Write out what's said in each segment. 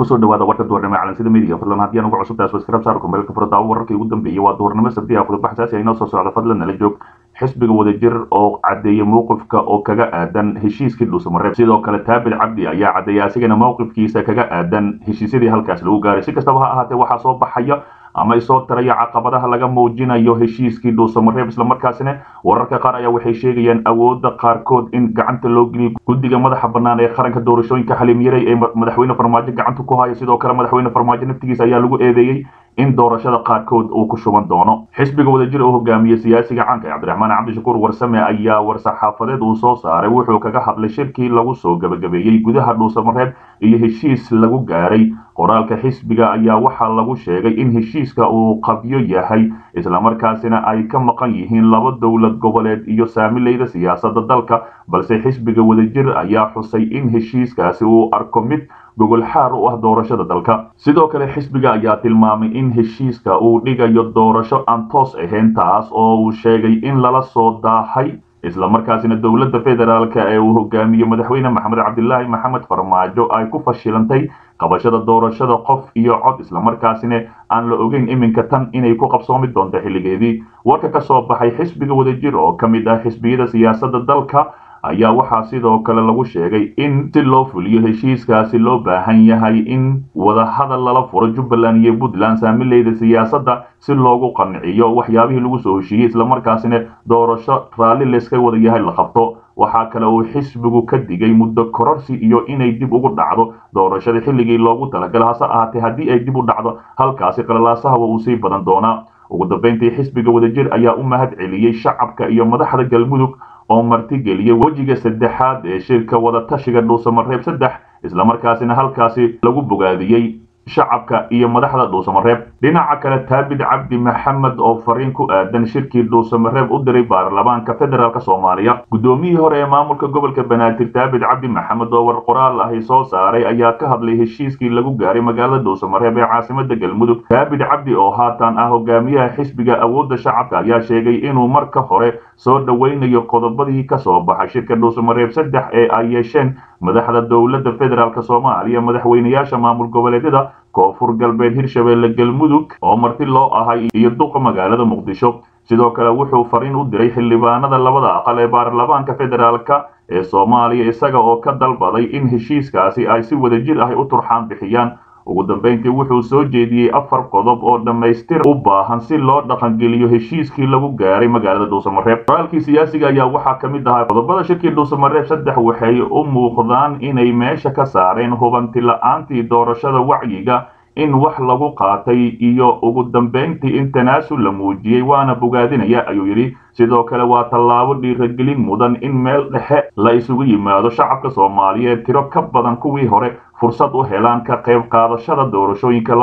kusoo dhawaada warka duhurnimo calansida midiga fadlan haddii aan ugu cusubtahay subscribe saar kumbeelka furdaawo wararkii ugu dambeeyey waa duhurnimo sabti ah khudba xasaasi ah inoo soo socda fadlan nala joog xisbiga wadajir oo caddeeyay mowqifka oo kaga aadan heshiiskii dhuusamareeb sidoo kale taabid cabdi ayaa caddeeyay asigana mowqifkiisa kaga aadan heshiisyadii halkaas lagu gaaray si kastaba ha ahaatee waxaa soo baxaya ama isoo taraya caqabadaha laga muujinayo heshiiskii dhuusamareeb islamarkaasina wararka qaar ayaa waxay sheegayaan awoodda qaarkood in gacanta loo geliyo guddiga madaxa bannaan ee qaranka doorashooyinka xaliimyaray ee madaxweyne farmaajo gacanta ku haya sidoo kale madaxweyne farmaajo naftigiisa ayaa lagu eedeeyey in doorashada qaarkood uu ku shuban doono xisbiga wadajir oo hogaamiye siyaasiga caanka ee cabdiraxmaan cabdishakuur warsame ayaa war-saxaafadeed uu soo saaray wuxuu kaga hadlay shirkii lagu soo gabagabeeyey gudaha dhuusamareeb iyo heshiis lagu gaaray qoraalka xisbiga ayaa waxaa lagu sheegay in heshiiska uu qabyo yahay islamarkaasina ay ka maqan yihiin laba dowlad goboleed iyo saamileyda siyaasadda dalka balse xisbiga wadajir ayaa xusay in heshiiskaasi uu arko mid gogol xaar u ah doorashada dalka sidoo kale xisbiga ayaa tilmaamay in heshiiska uu dhigayo doorasho aan toos ahayn taas oo uu sheegay in lala soo daahay islamarkaasina dowladda federaalk ee uu hogaamiye madaxweyne maxamed cabdilaahi maxamed farmaajo ay ku fashilantay qabashada doorashada qof iyo cod islamarkaasina aan la ogeyn iminka tan inay ku qabsoomi doonto xilligeedii warka ka soo baxay xisbiga wadajir oo ka mid ah xisbiyada siyaasadda dalka ayaa waxaa sidoo kale lagu sheegay in si loo fuliyo heshiiskaasi loo baahan yahay in wadahadal lala furo jubbaland iyo puntland saamileyda siyaasadda si loogu qanciyo waxyaabihii lagu soo heshiiyey islamarkaasina doorasho raalli layska wada yahay la qabto waxaa kale uu xisbigu ka digay muddo kororsi iyo inay dib ugu dhacdo doorashada xilligii loogu talagala hase ahaatee haddii ay dib u dhacdo halkaasi qalalaasaha wa uu sii badan doonaa ugu dambeyntii xisbiga wadajir ayaa u mahad celiyey shacabka iyo madaxda galmudug oo martigeliyay wejiga saddexaad ee shirka wadatashiga dhuusamareeb saddex islamarkaasina halkaasi lagu bogaadiyey shacabka iyo madaxda dhuusamareeb dhinaca kale taabid cabdi maxamed oo fariin ku aadan shirkii dhuusamareeb u diray baarlamaanka federaalk soomaaliya guddoomiyihii hore ee maamulka gobolka banaadir taabid cabdi maxamed oo war qoraal ahi soo saaray ayaa ka hadlay heshiiskii lagu gaaray magaalada dhuusamareeb ee caasimada galmudug taabid cabdi oo haatan ah hogaamiyaha xisbiga awoodda shacabka ayaa sheegay inuu marka hore soo dhoweynayo qodobadii ka soo baxay shirka dhuusamareeb saddex ee ay yeesheen madaxda dowladda federaalk soomaaliya madaxweynayaasha maamul goboleedyada koonfur galbeed hirshabeelle galmudug oo marti loo ahay iyo duqa magaalada muqdisho sidoo kale wuxuu fariin u diray xildhibaanada labada aqal ee baarlamaanka federaalk ee soomaaliya isaga oo ka dalbaday in heshiiskaasi ay si wadajir ahi u turxaan bixiyaan ugu dambeyntii wuxuu soo jeediyey afar qodob oo dhammaystir u baahan si loo dhaqangeliyo heshiiskii lagu gaaray magaalada dhuusamareeb qoraalkii siyaasiga ayaa waxaa ka mid ahaa qodobada shirkii dhuusamareeb saddex waxay u muuqdaan inay meesha ka saareen hubanti la-aantii doorashada wacyiga in wax lagu qaatay iyo ugu dambeyntii in tanaasul la muujiyey waana bogaadinaya ayuu yidhi sidoo kale waa tallaabo dhiiragelin mudan in meel dhexe la isugu yimaado shacabka soomaaliyeed tiro ka badan kuwii hore fursad u helaan ka qayb qaadashada doorashooyinka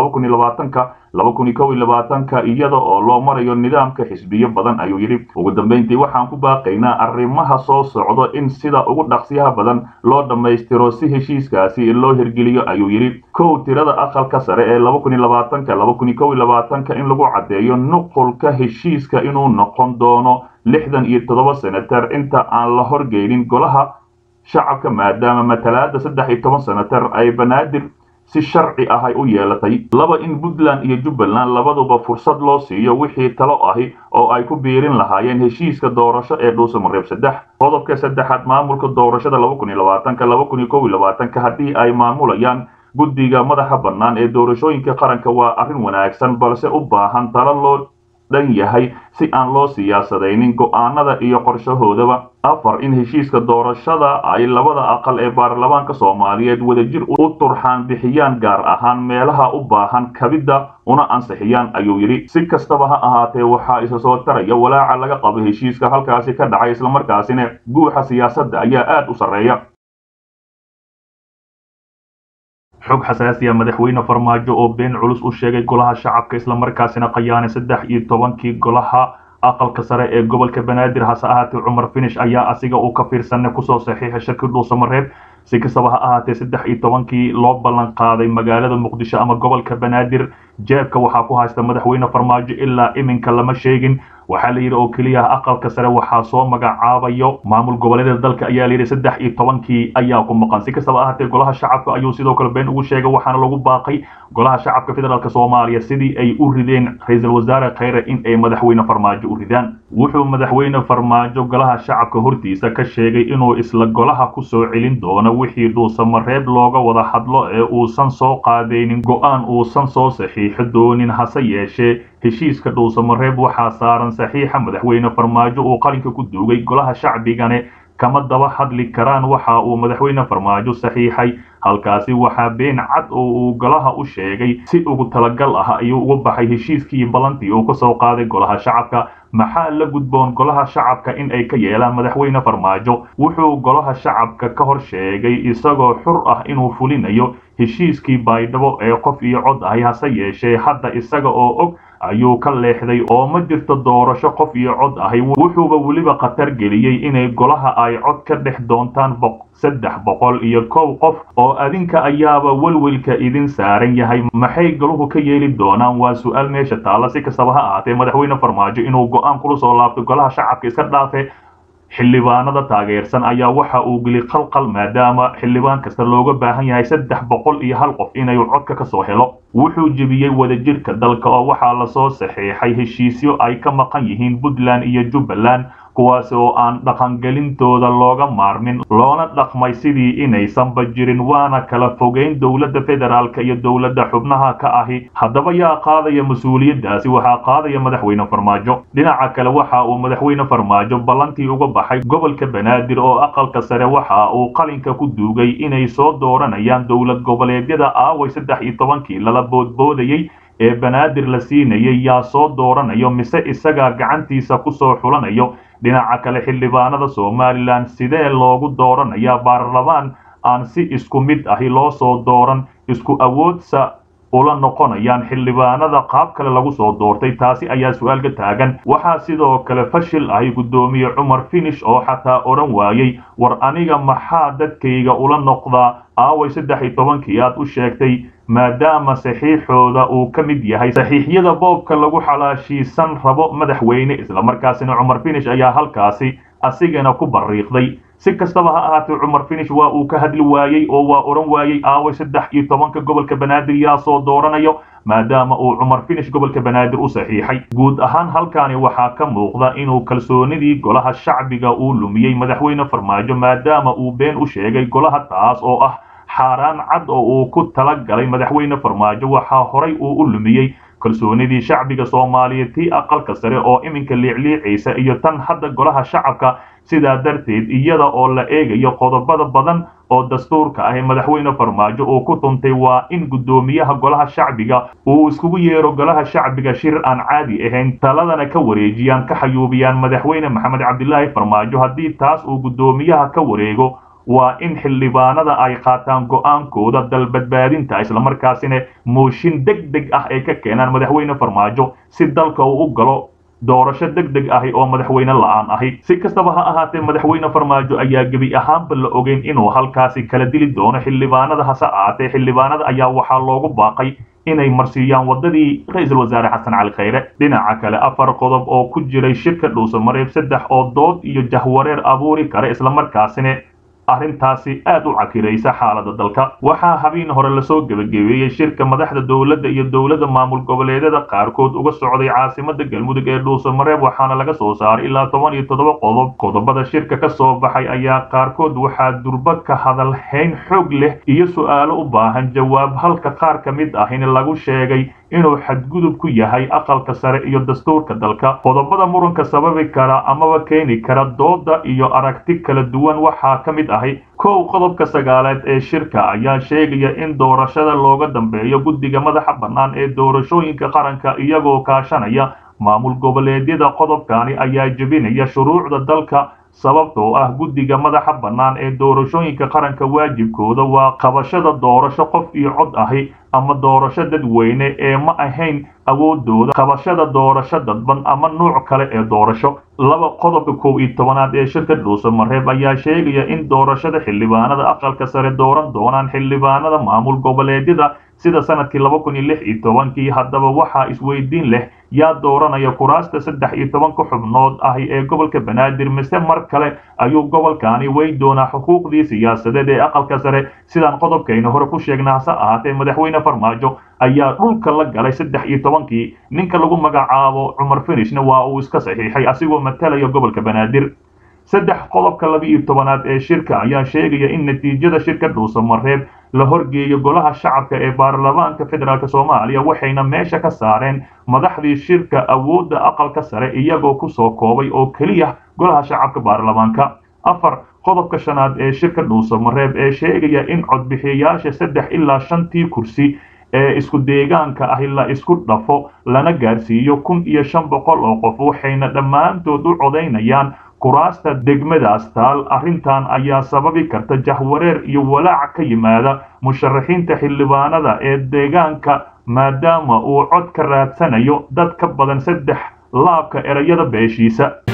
ka iyada oo loo marayo nidaamka xisbiyo badan ayuu yidhi ugu dambeyntii waxaan ku baaqaynaa arrimaha soo socdo in sida ugu dhaqsiyaha badan loo dhammaystiro si heshiiskaasi loo hirgeliyo ayuu yidhi kow tirada aqalka sare ee in lagu caddeeyo nuqulka heshiiska inuu noqon doono lixdan iyo toddoba senatar inta aan la horgeynin golaha shacabka maadaama matalaada saddex iyo toban senatar ay banaadir si sharci ah ay u yeelatay laba in puntland iyo jubbaland labaduba fursad loo siiyo wixii talo ahi oo ay ku biirin lahaayeen heshiiska doorasho ee dhuusamareeb saddex qodobka saddexaad maamulka doorashada haddii ay maamulayaan guddiga madaxa bannaan ee doorashooyinka qaranka waa arrin wanaagsan balse u baahan talo loo dhan yahay si aan loo siyaasadaynin go'aanada iyo qorshahoodaba afar in heshiiska doorashada ay labada aqal ee baarlamaanka soomaaliyeed wadajir u turxaan bixiyaan gaar ahaan meelaha u baahan kabidda una ansixiyaan ayuu yidhi si kastaba ha ahaatee waxaa isa soo taraya walaaca laga qabo heshiiska halkaasi ka dhacay islamarkaasina guuxa siyaasadda ayaa aad u sarreeya xog xasaasiya madaxweyne farmaajo oo been culus u sheegay golaha shacabka islamarkaasina khayaane saddex iyo tobankii golaha aqalka sare ee gobolka banaadir hase ahaatee cumar finish ayaa asiga uu ka fiirsanay kusoo saxiixay shirkii dhuusamareeb si kastaba ha ahaatee saddex iyo tobankii loo ballan qaaday magaalada muqdisho ama gobolka banaadir jeebka waxaa ku haysta madaxweyne farmaajo ilaa iminka lama sheegin waxaa la yidhi oo keliya aqalka sare waxaa soo magacaabayo maamul goboleedyada dalka ayaa la yidhi saddex iyo tobankii ayaa ku maqan si kastaba ahaatee golaha shacabka ayuu sidoo kale been ugu sheegay waxaana lagu baaqay golaha shacabka federaalk soomaaliya sidii ay u rideen ra-iisul wasaare khayre in ay madaxweyne farmaajo u ridaan wuxuu madaxweyne farmaajo golaha shacabka hortiisa ka sheegay inuu isla golaha ku soo celin doono wixii dhuusamareeb looga wada hadlo ee uusan soo qaadaynin go-aan uusan soo saxiixo doonin hase yeeshee heshiiska dhuusamareeb waxaa saaran saxiixa madaxweyne farmaajo uu qalinka ku duugay golaha shacbigane kama daba hadli karaan waxa uu madaxweyne farmaajo saxiixay halkaasi waxaa been cad oo uu golaha u sheegay si ugu talagal ah ayuu uga baxay heshiiskii ballantii uu ka soo qaaday golaha shacabka maxaa la gudboon golaha shacabka in ay ka yeelaan madaxweyne farmaajo wuxuu golaha shacabka ka hor sheegay isagoo xur ah inuu fulinayo heshiiskii baydhabo ee qof iyo cod ahi hase yeeshee hadda isaga oo og ayuu ka leexday oo ma jirto doorasho qof iyo cod ahi wuxuuba weliba khatar geliyey inay golaha ay cod ka dhex doontaan saddex boqol iyo kow qof oo adinka ayaaba welwelka idin saaran yahay maxay galuhu ka yeeli doonaan waa su-aal meesha taalla si kastaba ha ahaatee madaxweyne farmaajo inuu go-aan kula soo laabto golaha shacabka iska dhaafe xildhibaanada taageersan ayaa waxa uu geli qalqal maadaama xildhibaan kasta looga baahan yahay saddex boqol iyo hal qof inay codka ka soo helo wuxuu jebiyey wadajirka dalka oo waxaa lasoo saxiixay heshiisyo ay ka maqan yihiin puntland iyo jubbaland kuwaas oo aan dhaqangelintooda looga maarmin loona dhaqmay sidii inaysanba jirin waana kala fogeyn dowladda federaalka iyo dowladda xubnaha ka ahi haddaba yaa qaadaya mas-uuliyaddaasi waxaa qaadaya madaxweyne farmaajo dhinaca kale waxa uu madaxweyne farmaajo ballantii uga baxay gobolka banaadir oo aqalka sare waxa uu qalinka ku duugay inay soo dooranayaan dowlad goboleedyada aaway saddex iyo tobankii lala boodboodayey ee banaadir la siinayay yaa soo dooranayo mise isagaa gacantiisa ku soo xulanayo dhinaca kale xildhibaanada somalilan sidee loogu dooranayaa baarlamaan aan si isku mid ahi loo soo dooran isku awoodsa ula noqonayaan xildhibaanada qaab kale lagu soo doortay taasi ayaa su-aal ka taagan waxaa sidoo kale fashil ahi guddoomiye cumar finish oo xataa odhan waayey war aniga maxaa dadkayga ula noqdaa aaway saddex iyo tobankii aad u sheegtay maadaama saxiixooda uu ka mid yahay saxiixyada boobka lagu xalaashiisan rabo madaxweyne islamarkaasina cumar finish ayaa halkaasi asigana ku bariiqday si kastaba ha ahaatee cumar finish waa uu ka hadli waayey oo waa odhan waayey aaway saddex iyo tobanka gobolka banaadir yaa soo dooranayo maadaama uu cumar finish gobolka banaadir u saxiixay guud ahaan halkaani waxaa ka muuqda inuu kalsoonidii golaha shacbiga uu lumiyey madaxweyne farmaajo maadaama uu been u sheegay golaha taas oo ah xaaraan cad oo uu ku tala galay madaxweyne farmaajo waxaa horay uu u lumiyey kalsoonidii shacbiga soomaaliyeed tii aqalka sare oo iminka liicliicaysa iyo tan hadda golaha shacabka sidaa darteed iyada oo la eegayo qodobada badan oo dastuurka ah ee madaxweyne farmaajo uu ku tuntay waa in guddoomiyaha golaha shacbiga uu iskugu yeero golaha shacbiga shir aan caadi ahayn taladana ka wareejiyaan ka xayuubiyaan madaxweyne maxamed cabdilaahi farmaajo haddii taas uu guddoomiyaha ka wareego waa in xildhibaanada ay qaataan go-aankooda dalbadbaadinta islamarkaasina mooshin deg deg ah ay ka keenaan madaxweyne farmaajo si dalka uu u galo doorasho deg deg ahi oo madaxweyne la-aan ahi si kastaba ha ahaatee madaxweyne farmaajo ayaa gebi ahaanba la ogeyn inuu halkaasi kala dili doono xildhibaanada hase ahaatee xildhibaanada ayaa waxaa loogu baaqay inay marsiiyaan wadadii ra-iisul wasaare xasan cali khayre dhinaca kale afar qodob oo ku jiray shirka dhuusamareeb saddex oo dood iyo jahwareer abuuri kara islamarkaasina arrintaasi aad u cakiraysa xaalada dalka waxaa habeen hore lasoo gebagabeeyey shirka madaxda dowladda iyo dowladda maamul goboleedyada qaarkood uga socday caasimada galmudug ee dhuusamareeb waxaana laga soo saaray ilaa toban iyo toddoba qodob qodobada shirka ka soo baxay ayaa qaarkood waxaa durba ka hadal hayn xoog leh iyo su-aalo u baahan jawaab halka qaar ka mid ah in lagu sheegay inuu xadgudub ku yahay aqalka sare iyo dastuurka dalka qodobada muranka sababi kara amaba keeni kara dooda iyo aragti kala duwan waxaa ka mid ahi kow qodobka sagaaleed ee shirka ayaa sheegaya in doorashada looga dambeeyo guddiga madaxa bannaan ee doorashooyinka qaranka iyagoo kaashanaya maamul goboleedyada qodobkani ayaa jebinaya shuruucda dalka sababtoo ah guddiga madaxa bannaan ee doorashooyinka qaranka waajibkooda waa qabashada doorasho qof iyo cod ahi ama doorasho dadweyne ee ma ahayn awoodooda qabashada doorasho dadban ama nuuc kale ee doorasho laba qodobka kow iyo tobanaad ee shirka dhuusamareeb ayaa sheegaya in doorashada xildhibaanada aqalka sare dooran doonaan xildhibaanada maamul goboleedyada sida sanadkii laba kun iyo lix iyo tobankii haddaba waxaa isweydiin leh yaa dooranaya kuraasta saddex iyo tobanka xubnood ahi ee gobolka banaadir mise mar kale ayuu gobolkaani wey doonaa xuquuqdii siyaasadeed ee aqalka sare sidaan qodobkayna hore ku sheegna hase ahaatee madaxweyne farmaajo ayaa dhulka la galay saddex iyo tobankii ninka lagu magacaabo cumar finishna waa uu iska saxiixay asigoo matalaya gobolka banaadir saddex qodobka laba iyo tobanaad ee shirka ayaa sheegaya in natiijada shirka dhuusamareeb la horgeeyo golaha shacabka ee baarlamaanka federaalk soomaaliya waxayna meesha ka saareen madaxdii shirka awoodda aqalka sare iyagoo kusoo koobay oo keliya golaha shacabka baarlamaanka afar qodobka shanaad ee shirka dhuusamareeb ee sheegaya in codbixiyayaasha saddex ilaa shantii kursi ee isku deegaanka ahi la isku dhafo lana gaarsiiyo kun iyo shan boqol oo qof waxayna dhammaantood u codaynayaan kuraasta degmadaas taal arrintan ayaa sababi karta jahwareer iyo walaac ka yimaada musharaxiinta xildhibaanada ee deegaanka maadaama uu cod ka raadsanayo dad ka badan saddex laabka erayada beeshiisa